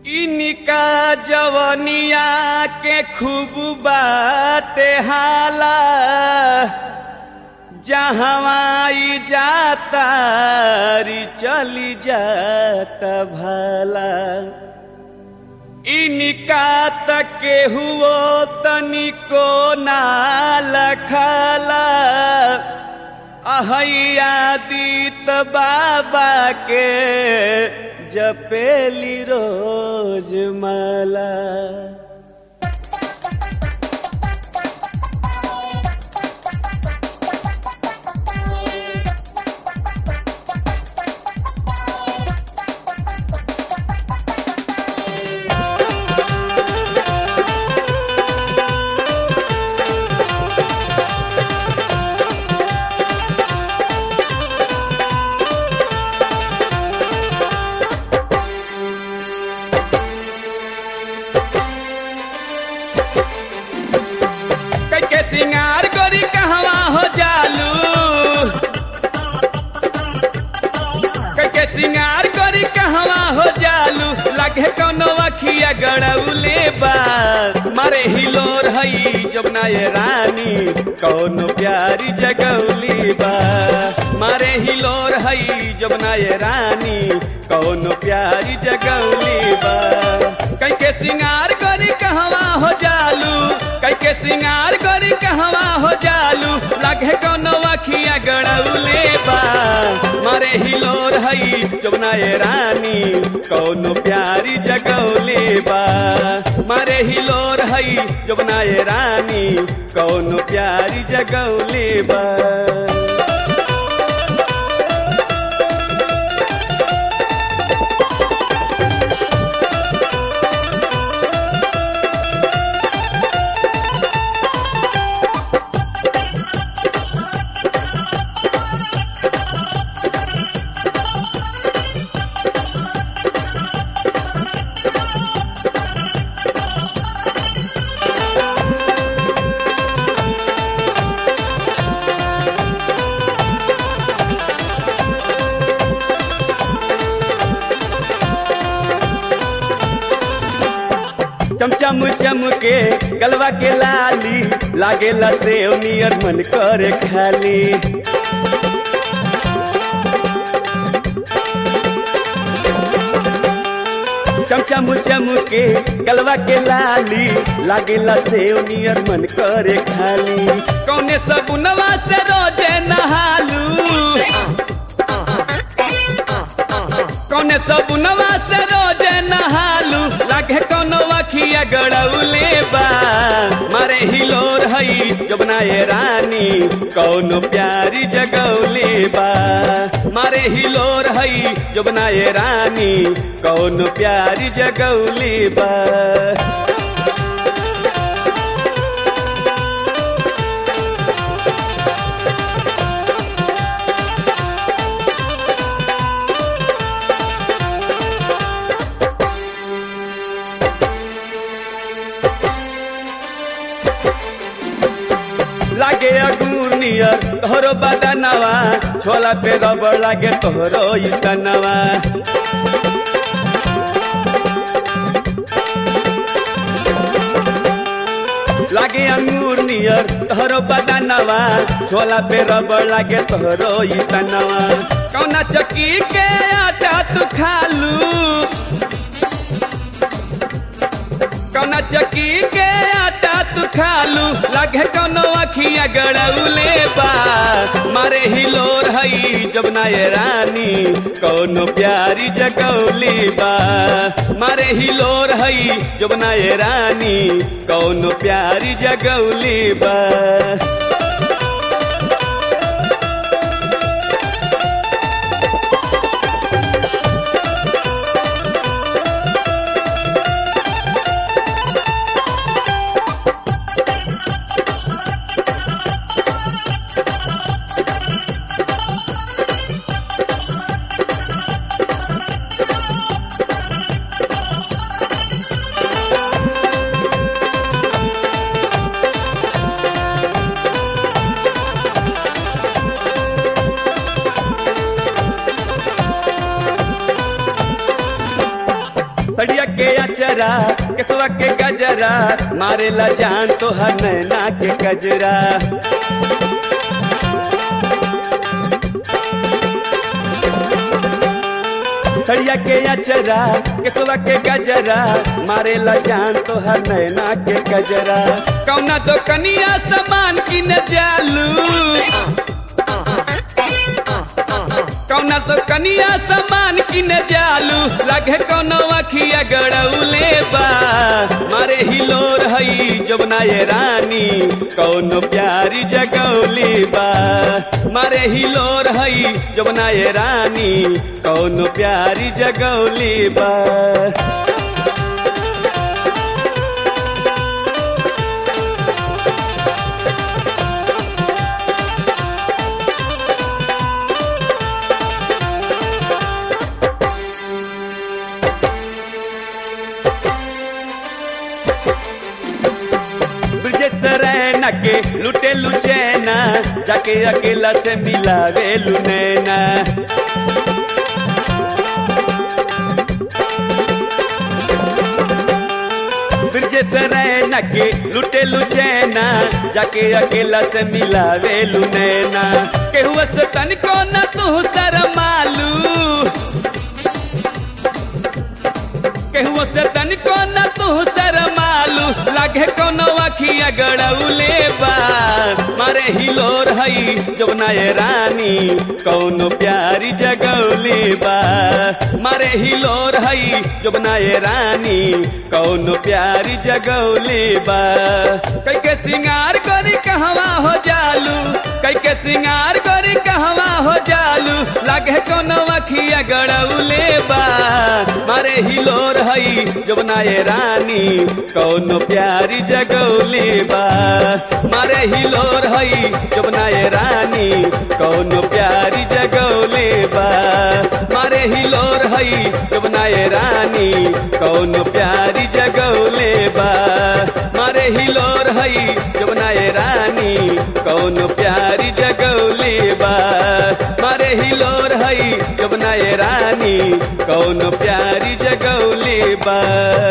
इनका जवनिया के खूब बाटे हाला जहवाई जाता री चली जाता भला इनका तक हुओ तनिको ना लखला अहैया दीत बाबा के जपेली रोज माला के सिंगार गोरी कहवा हो जालू के सिंगार गोरी कहवा हो जालू लगे कौनो अखिया गड़ौले बा मारे हिलोर हई जमुना ये रानी कौनो प्यारी जगौली बा मारे हिलोर हई जमुना ये रानी कौनो प्यारी जगौली बा कई के सिंगार गोरी कहवा हो जालू कई के सिंगार गोरी कहवा हो जालू लगे कौनो अखिया गड़ौले बा मारे हिलोर हई जमुना ये रानी कौनो प्यारी जगौले बा मारे हिलोर हई जमुना ये रानी कौनो प्यारी जगौले बा चमचम चम के गलवा के लाली लागेला से नियर मन करे खाली चमचम चम के गलवा के लाली लागेला से नियर मन करे खाली कौने सगुनवा से रोजे नहालू कौने सगुनवा से रोजे नहालू लागे कौनो अखिया गड़ौले बा मारे हिलोर हई जबना ये रानी कौनो प्यारी जगौले बा मारे हिलोर हई जबना ये रानी कौनो प्यारी जगौले बा लागे अगूर नियर तोहरो बदनवा छोला पे रबड़ लागे तोहरो इतनवा लागे अंगूर नियर तोहरो बदनवा छोला पे रबड़ लागे तोहरो इतनवा कौना चक्की के आटा तू खालू कौना चक्की के आटा तू खालू लगे कौनो अखिया गड़ौले बा मारे हिलोर हई जबना ये रानी कौनो प्यारी जगौली बा मारे हिलोर हई जबना ये रानी कौनो प्यारी जगौली बा के अचरा केसवा के गजरा मारेला जान तो हर नैना के गजरा सड़िया के अचरा केसवा के गजरा मारेला जान तो हर नैना के गजरा कौना तो कनिया सामान की न जालू कौना तो कनिया सामान की न जालू लगे कौनो अखिया गड़ौले बा मारे हिलोर हई जमुना ये रानी कौनो प्यारी जगौली बा मारे हिलोर हई जमुना ये रानी कौनो प्यारी जगौली बा ब्रजेश रैना के लुटे लुचैना जाके अकेला से मिलावे लुनैना ब्रजेश रैना के लुटे लुचैना जाके अकेला से मिलावे लुनैना केहुआ से तनिको न तू शरमालू केहुओ से तनिको न तू शरमालू लागे कोनो अखिया गड़ौले बा मारे हिलोर हई जमुना ये रानी कौनो प्यारी जगौली बा मारे हिलोर हई जमुना ये रानी कौनो प्यारी जगौली बा कई के सिंगार करी कहवा हो जालू कई के सिंगार करी कहवा हो जालू लागे कोनो अखिया गड़ौले बा मारे हिलोर हई जमुना ये रानी कौनो प्यारी जगौली बा मारे हिलोर हई जमुना ये रानी कौनो प्यारी जगौली बा मारे हिलोर हई जमुना ये रानी कौनो प्यारी जगौले बा मारे हिलोर हई जमुना ये रानी कौनो प्यारी जगौले बा मारे हिलोर हई जमुना ये रानी कौनो प्यारी जगौले बा